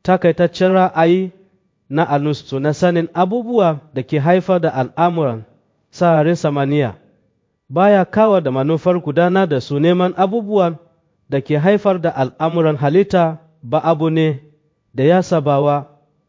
takaitaccen ra'ayi na alustu na sanin abubuwa da ke haifar da al'amuran sararin samaniya baya kawo da manufar gudana da su neman abubuwan da ke haifar da al'amuran halitta ba abu ne da ya sabawa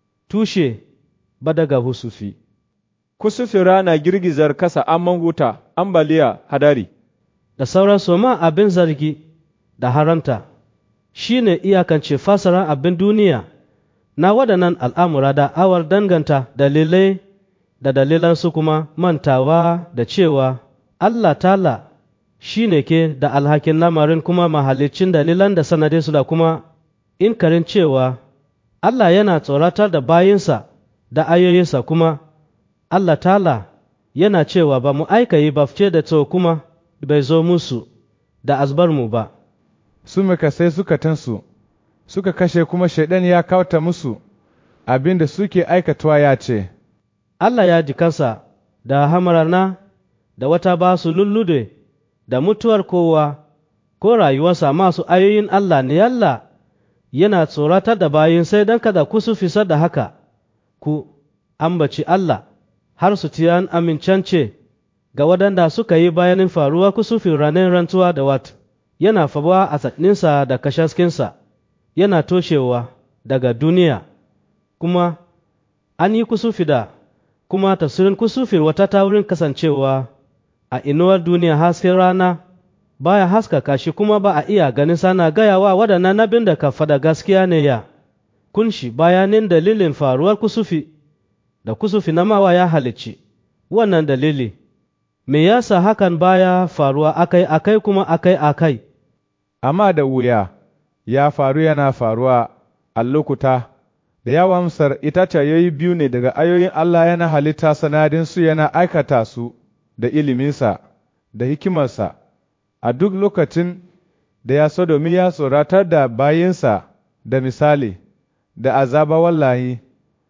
tushe ba daga husufi. Kusufin rana girgizar kasa amman wuta, ambaliya, hadari. Da sauran soma abin zargi da haramta shi ne iyakance fasaran abin duniya na waɗannan al'amura da awar danganta dalilai da dalilansu kuma mantawa da cewa Allah tala shi ne ke da alhakin lamarin kuma mahalicin dalilan da sanadinsu da kuma inkarin cewa Allah yana tsoratar da bayinsa da ayoyinsa kuma Allah tala yana cewa ba mu aika yi bafce da tso kuma bai zo musu da azbarmu ba. Su sai suka tansu, suka kashe kuma shaidan ya kauta musu abin da suke aikatawa ya ce, Allah ya ji kansa da hamarana da wata ba su lullude da mutuwar kowa ko rayuwarsa masu ayoyin Allah ne Allah yana tsoratar da bayin sai don kada ku su fisar da haka ku ambaci Allah har su tiyan amincance ga waɗanda suka yi bayanin faruwa kusufin ranar rantuwa da wat yana faruwa a tsakninsa da kashaskinsa yana toshewa daga duniya kuma an yi kusufi da kuma tafsirin kusufin wata ta wurin kasancewa a inuwar duniya hasken rana baya haskaka shi kuma ba a iya ganin sana gayawa waɗannan nabin da ka faɗa gaskiya ne ya kunshi bayanin dalilin faruwar kusufi da kusufi na mawa ya halicci wannan dalili me yasa hakan baya faruwa akai akai kuma akai akai amma da wuya ya faru yana faruwa a lokuta da yawansar itaciyoyi biyu ne daga ayoyin Allah yana halitta sanadinsu yana aikata su da iliminsa da hikimarsa a duk lokacin da ya so domin ya tsoratar da bayinsa da misali da azaba wallahi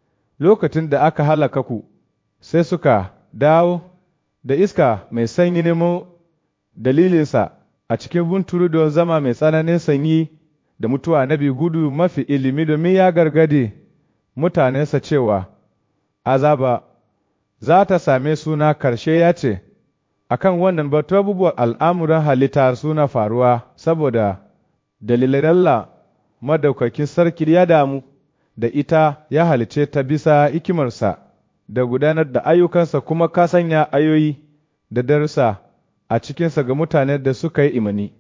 lokacin da aka halaka ku sai suka dawo da iska mai sanyi nemo dalilinsa a cikin bunturu don zama mai tsananin sanyi da mutuwa na gudu mafi ilimi domin ya gargade mutanensa cewa azaba za ta same suna karshe ya ce akan wannan batu abubuwan al'amuran halitta suna faruwa saboda dalilan Allah madaukakin sarki ya damu da ita ya halice ta bisa hikimarsa da gudanar da ayyukansa kuma ka sanya ayoyi da darussa a cikinsa ga mutanen da suka yi imani.